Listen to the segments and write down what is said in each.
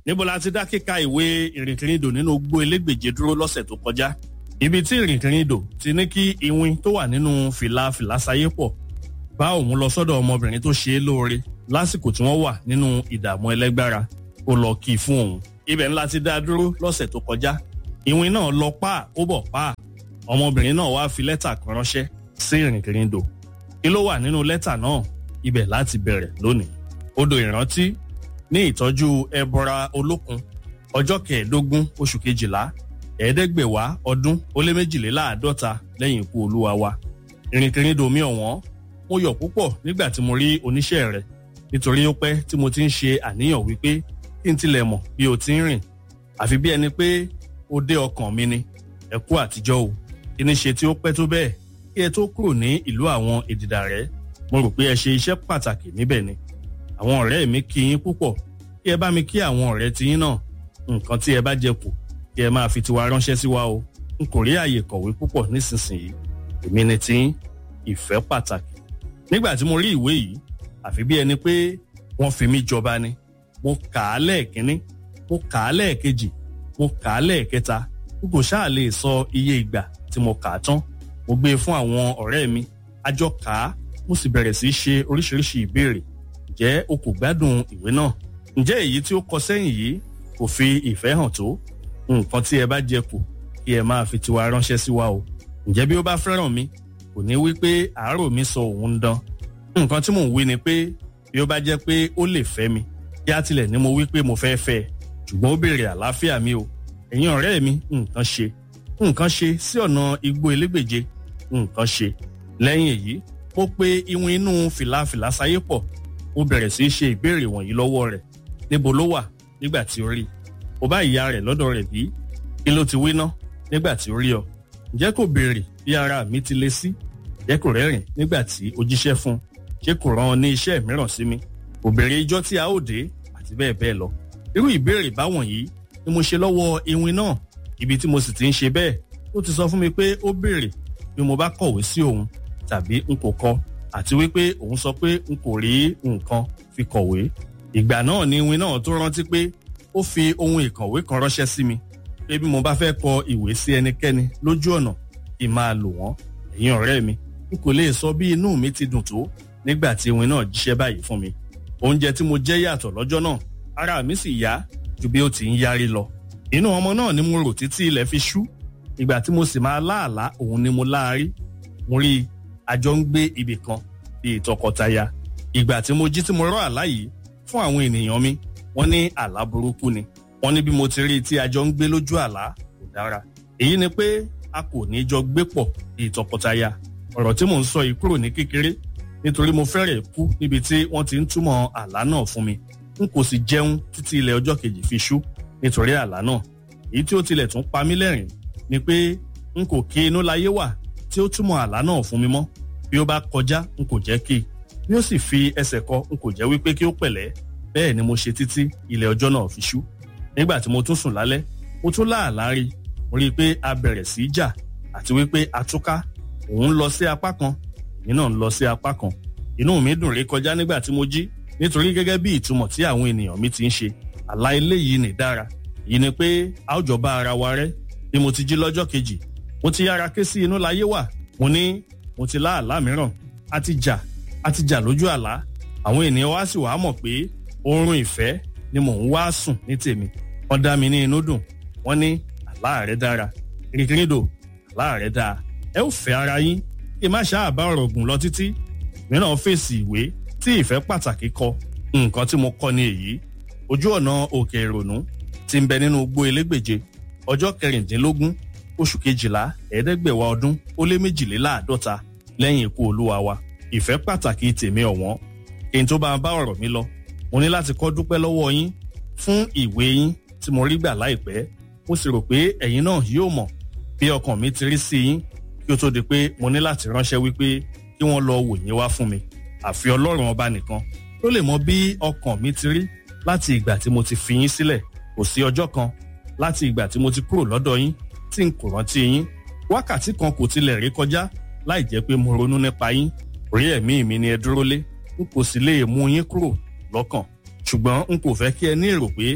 níbo la ti dá kíka ìwé ìrìnkìrìndò nínú gbó elégbèje dúró lọ́sẹ̀ tó kọjá ibi tí ìrìnkìrìndò ti ní kí iwin tó wà nínú fìlà fìlàsáyé pọ̀ bá òun lọ sọ́dọ̀ ọmọbìnrin tó ṣe é lóore lásìkò tí wọ́n wà nínú ìdààmú ẹlẹ́gbára ó lọ kí i fún òun ibẹ̀ ńlá ti dá dúró lọ́sẹ̀ tó kọjá ìwìn náà lọ pa ó bọ̀ pa ọmọbìnrin náà wá fi lẹ́tà kan ránṣẹ́ sí ìrìnkìrìndò kí ló wà nínú lẹ́tà náà ibẹ̀ láti bẹ̀rẹ̀ lónìí odò ìrántí ní ìtọ́jú ẹbọra olókun ọjọ́ kẹẹ̀ẹ́dógún oṣù kejìlá ẹ̀ẹ́dẹ́gbẹ̀wá ọdún ó lé méjìléláàádọ́ta lẹ́yìn ikú olúwa wa ìrìnkìrìndò mi ọ̀wọ́n mo yọ̀ púpọ̀ nígbà tí mo rí oníṣẹ́ rẹ̀ nítorí ó pẹ́ tí mo ti ń ṣe àníyàn wípé kí n tilẹ̀ mọ̀ bí o ti ń rìn àfi bí ẹni pé ó dé ọkàn mi ni ẹ kú àtijọ́ o kí ni ṣe tí ó pẹ́ tó bẹ́ẹ̀ kí ẹ tó kúrò ní ìlú àwọn èdìdà rẹ̀ mo rò pé ẹ ṣe iṣẹ́ pàtàkì níbẹ̀ ni àwọn ọ̀rẹ́ mi kí yín púpọ̀ kí ẹ bá mi kí àwọn ọ̀rẹ́ tiyín náà nǹkan tí ẹ bá jẹ kù kí ẹ máa fi tiwa ránṣẹ́ sí wa o n kò rí àyè kọ̀wé púpọ̀ nísinsìnyí èmi ni tiyín ìfẹ́ pàtàkì nígbà tí mo rí ìwé yìí àfi bí ẹni pé wọ́n fi mí jọba ni mo kà á lẹ́ẹ̀kínní mo kà á lẹ́ẹ̀kejì mo kà á lẹ́ẹ̀kẹta n kò ṣáà lè sọ iye ìgbà tí mo kà á tán mo gbé e fún àwọn ọ̀rẹ́ mi a jọ kà á mo sì bẹ̀rẹ̀ sí í ṣe oríṣiríṣi ìbéèrè ǹjẹ́ o kò gbádùn ìwé náà ǹjẹ́ èyí tí ó kọ sẹ́yìn yìí kò fi ìfẹ́ hàn tó nǹkan tí ẹ bá jẹ kù kí ẹ máa fi tiwa ránṣẹ́ sí wa o ǹjẹ́ bí ó bá fẹ́ràn mi kò ní wí pé àárò mi sọ òun ń dán nǹkan tí mò ń wí ni pé bí ó bá jẹ́ pé ó lè fẹ́ mi kí á tilẹ̀ ní mo wí pé mo fẹ́ fẹ́ ẹ ṣùgbọ́n ó béèrè àlàáfíà mi o ẹ̀yin ọ̀rẹ́ mi nǹkan ṣe nǹkan ṣe sí ọ̀nà igbó elégbèje nǹkan ṣe lẹ́yìn èyí mo pe iwin inú fìlàfìlà sáyé pọ̀ ó bẹ̀rẹ̀ sí í ṣe ìbéèrè wọ̀nyí lọ́wọ́ rẹ̀ níbo ló wà nígbà tí ó rí ó bá ìyá rẹ̀ lọ́dọ̀ rẹ̀ bí kí ló ti wí ná nígbà tí ó rí ọ ǹjẹ́ kò béèrè bí ara mi ti le sí ǹjẹ́ kò rẹ́rìn nígbà tí o jíṣẹ́ fún un ṣé kò rán ọ ní iṣẹ́ mìíràn sí mi kò béèrè ijọ́ tí a ó dé àti bẹ́ẹ̀ bẹ́ẹ̀ lọ irú ìbéèrè báwọn yìí ni mo ṣe lọ́wọ́ iwin náà ibi tí mo sì ti ń ṣe bẹ́ẹ̀ ó ti sọ fún mi pé ó béèrè bí mo bá kọ̀wé sí òun tàbí n kò kọ àti wípé òun sọ pé n kò rí nǹkan fi kọ̀wé ìgbà náà ni iwin náà tó rántí pé ó fi ohun ìkọ̀wé kan ránṣẹ́ sí mi pé bí mo bá fẹ́ kọ ìwé sí ẹnikẹ́ni lójú ọ̀nà kí n máa lò wọ́n ẹ̀yin ọ̀rẹ́ mi n kò lè sọ bí inú mi ti dùn tó nígbà tí iwin náà jíṣẹ́ báyìí fún mi oúnjẹ tí mo jẹ yàtọ̀ lọ́jọ́ náà ara mi sì yá ju bí ó ti ń yárí lọ inú ọmọ náà ni mo rò títí ilẹ̀ fi ṣú ìgbà tí mo sì máa láàlá òun ni mo láàrí mo rí i àjọ ń gbé ibì kan bíi tọkọtaya ìgbà tí mo jí tí mo rọ àlá yìí fún àwọn ènìyàn mi wọ́n ní àlá burúkú ni wọ́n ní bí mo ti rí i tí àjọ ń gbé lójú àlá kò dára èyí ni pé a kò ní jọ gbé pọ̀ bíi tọkọtaya ọ̀rọ̀ tí mò ń sọ yìí kúrò ní kékeré nítorí mo fẹ́rẹ̀ kú níbi tí wọ́n ti ń túmọ̀ àlá náà fún mi n kò sì jẹun títí ilẹ̀ ọjọ́ kejì fi ṣú nítorí àlá náà èyí tí ó tilẹ̀ tún pa mí lẹ́rìn ni pé n kò kí inú láyé wà tí ó túmọ̀ àlá náà fún mi mọ́ bí ó bá kọjá n kò jẹ́ kí bí ó sì fi ẹsẹ̀ kọ n kò jẹ́ wípé kí ó pẹ̀lẹ́ bẹ́ẹ̀ ni mo ṣe títí ilẹ̀ ọjọ́ náà fi ṣú nígbà tí mo tún sùn lálẹ́ mo tún láàlá rí mo rí i pé a bẹ̀rẹ̀ sí í jà àti wípé a túká òun lọ sí apá kan èmi náà ń lọ sí apá kan inú mi dùn rí kọjá nígbà tí mo jí nítorí gẹ́gẹ́ bí ìtumọ̀ tí àwọn ènìyàn mi ti ń ṣe àlá eléyìí ní dára èyí ni pé a ó jọ bá ara wa rẹ́ bí mo ti jí lọ́jọ́ kejì mo ti yára ké sí inú láyé wà mo ní mo ti lá àlá mìíràn a ti jà a ti jà lójú àlá àwọn ènìyàn wá sì wá mọ̀ pé oorun ìfẹ́ ni mò ń wá sùn ní tèmi wọ́n dá mi ní inú dùn wọ́n ní àlá rẹ̀ dára kìrìkìrìdò àlá rẹ̀ dáa ẹ ó fẹ́ ara yín kí má ṣáà bá ọ̀rọ̀ gùn lọ títí mìíràn fèsì ìwé tí ìfẹ́ pàtàkì kọ nǹkan tí mo kọ ní èyí ojú ọ̀nà òkè ìrònú ti ń bẹ nínú igbó elégbèje ọjọ́ kẹrìndínlógún oṣù kejìlá ẹ̀ẹ́dẹ́gbẹ̀wá ọdún ó lé méjìléláàádọ́ta lẹ́yìn ikú olúwa wa ìfẹ́ pàtàkì tèmi ọ̀wọ́n kí n tó bá bá ọ̀rọ̀ mi lọ mo ní láti kọ́ dúpẹ́ lọ́wọ́ yín fún ìwé yín tí mo rí gbà láìpẹ́ mo sì rò pé ẹ̀yin náà yóò mọ̀ bí ọkàn mi ti rí sí yín kí ó tó di pé mo ní láti ránṣẹ́ wípé kí wọ́n lọ wò yín wá fún mi àfi ọlọ́run ọba nìkan ló lè mọ bí ọkàn mi ti rí láti ìgbà tí mo ti fi yín sílẹ̀ kò sí ọjọ́ kan láti ìgbà tí mo ti kúrò lọ́dọ̀ yín tí n kò rántí yín wákàtí kan kò tilẹ̀ rí kọjá láì jẹ́ pé mo ronú nípa yín orí ẹ̀mí mi ni ẹ dúró lé n kò sì lè mú yín kúrò lọ́kàn ṣùgbọ́n n kò fẹ́ kí ẹ ní èrò pé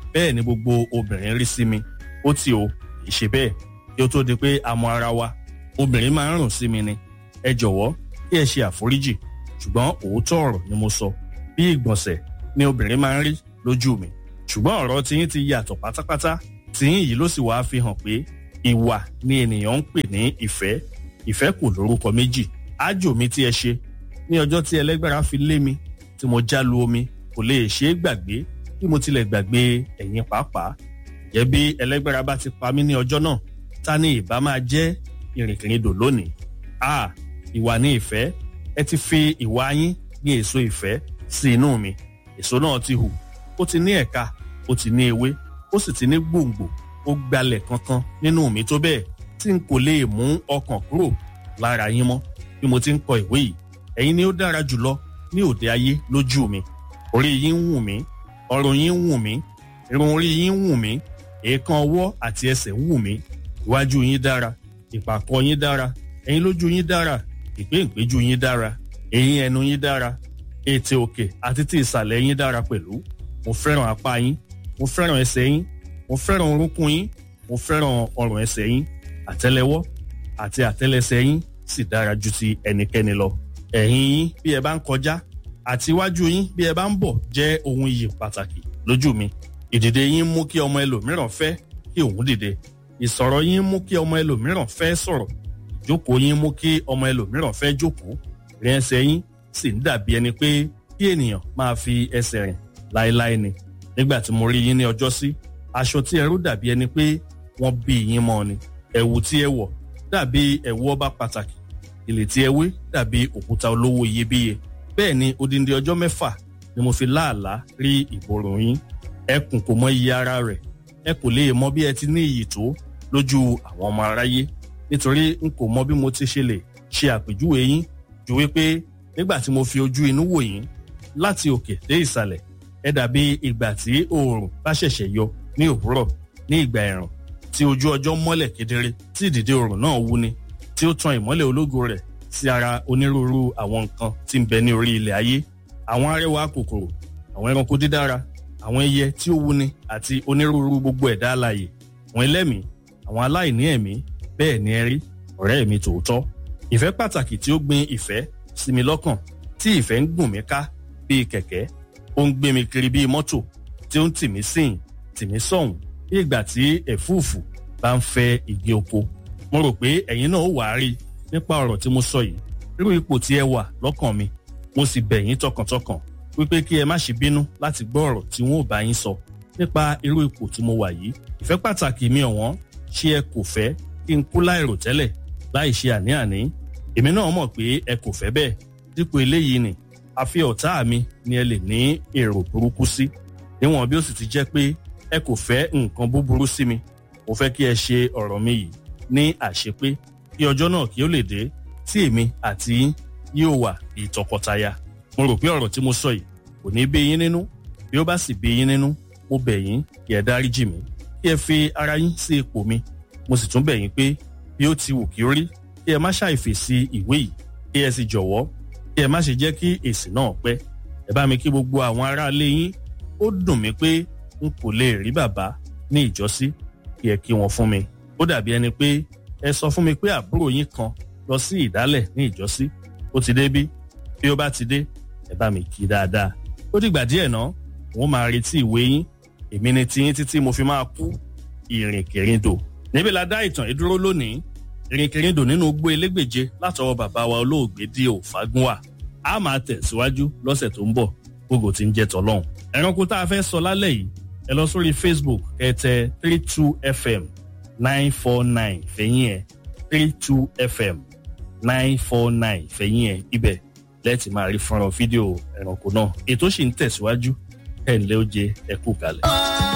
bẹ́ẹ̀ ni gbogbo obìnrin rí sí mi ó ti o kì í ṣe bẹ́ẹ̀ kí ó tó di pé a mọ ara wa obìnrin máa ń rùn sí mi ni ẹ jọ̀wọ́ kí ẹ ṣe àforíjì ṣùgbọ́n òótọ́ ọ̀rọ̀ ni mo sọ bí ìgbọ̀nsẹ̀ ni obìnrin máa ń rí lójú mi ṣùgbọ́n ọ̀rọ̀ tiyín ti yàtọ̀ pátápátá tiyín yìí ló sì wáá fi hàn pé ìwà ni ènìyàn ń pè ní ìfẹ́ ìfẹ́ kò lórúkọ méjì ájò mi tí ẹ ṣe ní ọjọ́ tí ẹlẹ́gbára fi lé mi tí mo já lu omi kò lè ṣe é gbàgbé bí mo tilẹ̀ gbàgbé ẹ̀yin pàápàá jẹ́ bí ẹlẹ́gbára bá ti pa mí ní ọjọ́ náà ta ni ìbá máa jẹ́ ìrìnkìrìndò lónìí a ìwà ní ìfẹ́ ẹ ti fi ìwà yín ní èso ìfẹ́ sí inú mi èso náà ti hù ó ti ní ẹ̀ka ó ti ní ewé ó sì ti ní gbòǹgbò ó gbalẹ̀ kankan nínú mi tó bẹ́ẹ̀ tí n kò lè mú ọkàn kúrò lára yín mọ́ bí mo ti ń kọ ìwé yìí ẹ̀yin ni ó dára jùlọ ní òde ayé lójú mi orí yín ń wù mí ọrùn yín ń wù mí irun orí yín ń wù mí èèkàn ọwọ́ àti ẹsẹ̀ ń wù mí iwájú yín dára ìpàkọ́ yín dára ẹ̀yin lójú yín dára ìpéǹpéjú yín dára eyín ẹnu yín dára ètè òkè àti ti ìsàlẹ̀ yín dára pẹ̀lú mo fẹ́ràn apá yín mo fẹ́ràn ẹsẹ̀ yín mo fẹ́ràn orúnkún yín mo fẹ́ràn ọrùn ẹsẹ̀ yín àtẹ́lẹwọ́ àti àtẹ́lẹsẹ̀ yín sì dára ju ti ẹnikẹ́ni lọ ẹ̀yìn yín bí ẹ bá ń kọjá àti iwájú yín bí ẹ bá ń bọ̀ jẹ́ ohun iyì pàtàkì lójú mi ìdìde yín mú kí ọmọ ẹlòmíràn fẹ́ kí òun dìde ìsọ̀rọ̀ yín mú kí ọmọ ẹlòmíràn fẹ́ sọ̀rọ̀ ìjókòó yín mú kí ọmọ ẹlòmíràn fẹ́ jókòó rìn ẹsẹ̀ yín sì ń dàbí ẹni pé kí ènìyàn máa fi ẹsẹ̀ rìn láéláé ni nígbà tí mo rí yín ní ọjọ́ sí aṣọ tí ẹrú dàbí ẹni pé wọ́n bí yín mọ́ ni ẹ̀wù tí ẹ wọ̀ dàbí ẹ̀wù ọba pàtàkì ilé tí ẹ wé dàbí òkúta olówó iyebíye bẹ́ẹ̀ ni odindi ọjọ́ mẹ́fà ni mo fi láàlá rí ìborùn yín ẹkùn kò mọ iye ara rẹ̀ ẹ kò lè mọ bí ẹ ti ní iyì tó lójú àwọn ọmọ aráyé nítorí n kò mọ bí mo ti ṣe lè ṣe àpèjúwe yín ju wípé nígbà tí mo fi ojú inú wò yín láti òkè dé ìsàlẹ̀ ẹ dàbí ìgbà tí oòrùn bá ṣẹ̀ṣẹ̀ yọ ní òwúrọ̀ ní ìgbà ẹ̀rùn tí ojú ọjọ́ mọ́lẹ̀ kedere tí ìdìde oòrùn náà wúni tí ó tan ìmọ́lẹ̀ ológo rẹ̀ sí ara onírúurú àwọn nǹkan tí ń bẹ ní orí ilẹ̀ ayé àwọn arẹwà kòkòrò àwọn ẹranko dídára àwọn ẹyẹ tí ó wúni àti onírúurú gbogbo ẹ̀dá alààyè àwọn ẹlẹ́mìí àwọn aláìní ẹ̀mí bẹ́ẹ̀ ni ẹ rí ọ̀rẹ́ mi tòótọ́ ìfẹ́ pàtàkì tí ó gbin ìfẹ́ sí mi lọ́kàn tí ìfẹ́ ń gùn mí ká bíi kẹ̀kẹ́ ó ń gbé mi kiri bíi mọ́tò tí ó ń tì mí sìn tì mí sọ̀hún bí ìgbà tí ẹ̀fúùfù bá ń fẹ́ igi oko mo rò pé ẹ̀yin náà ó wàá rí nípa ọ̀rọ̀ tí mo sọ yìí irú ipò tí ẹ wà lọ́kàn mi mo sì bẹ̀ yín tọkàntọkàn wípé kí ẹ má ṣe bínú láti gbọ́ ọ̀rọ̀ tí wọn ò bá yín sọ nípa irú ipò tí mo wà yìí ìfẹ́ pàtàkì mi ọ̀wọ́n ṣé ẹ kò fẹ́ kí n kú láìrò tẹ́lẹ̀ láì ṣe àní-àní èmi náà mọ̀ pé ẹ kò fẹ́ bẹ́ẹ̀ dípò eléyìí ni àfi ọ̀tá mi ni ẹ lè ní èrò burúkú sí níwọ̀n bí ó sì ti jẹ́ pé ẹ kò fẹ́ nǹkan búburú sí mi mo fẹ́ kí ẹ ṣe ọ̀rọ̀ mi yìí ní àṣepé kí ọjọ́ náà kí ó lè dé tí èmi àti yín yóò wà bí tọkọtaya mo rò pé ọ̀rọ̀ tí mo sọ yìí kò ní bí yín nínú bí ó bá sì bí yín nínú mo bẹ̀ yín kí ẹ dáríjì mí kí ẹ fi ara yín sí ipò mi mo sì tún bẹ̀ yín pé bí ó ti wù kí ó rí kí ẹ má ṣàìfèsì ìwé yìí kí ẹ sì jọ̀wọ́ kí ẹ má ṣe jẹ́ kí èsì náà pẹ́ ẹ bá mi kí gbogbo àwọn aráalé yín ó dùn mí pé n kò lè rí bàbá ní ìjọsí kí ẹ kí wọn fún mi ó dàbí ẹni pé ẹ sọ fún mi pé àbúrò yín kan lọ sí ìdálẹ̀ ní ìjọsí ó ti dé bí bí ó bá ti dé ẹ bá mi kí dáadáa ó dìgbà díẹ̀ náà wọ́n máa retí ìwé yín èmi ni tiyín títí mo fi máa kú ìrìnkèrindò níbi la dá ìtàn ìdúró lónìí ìrìnkèrindò nínú igbó elégbèje látọwọ́ bàbá wa olóògbé Díò Fágúnwà a máa tẹ̀síwájú lọ́sẹ̀ tó ń bọ̀ gbogbo tí ń jẹ́ tọ́lọ́hún ẹranko tá a fẹ́ sọ lálẹ́ yìí ẹ lọ sórí Facebook ẹ tẹ three two fm nine four nine fẹ̀yìn ẹ̀ three two fm nine four nine fẹ̀yìn ẹ̀ ibẹ̀ lẹ́ẹ̀tì máa rí fọ́nrán fídíò ẹranko náà ètò sì ń tẹ̀síwájú ẹ̀ ǹlẹ́ ó jẹ ẹ kú kalẹ̀.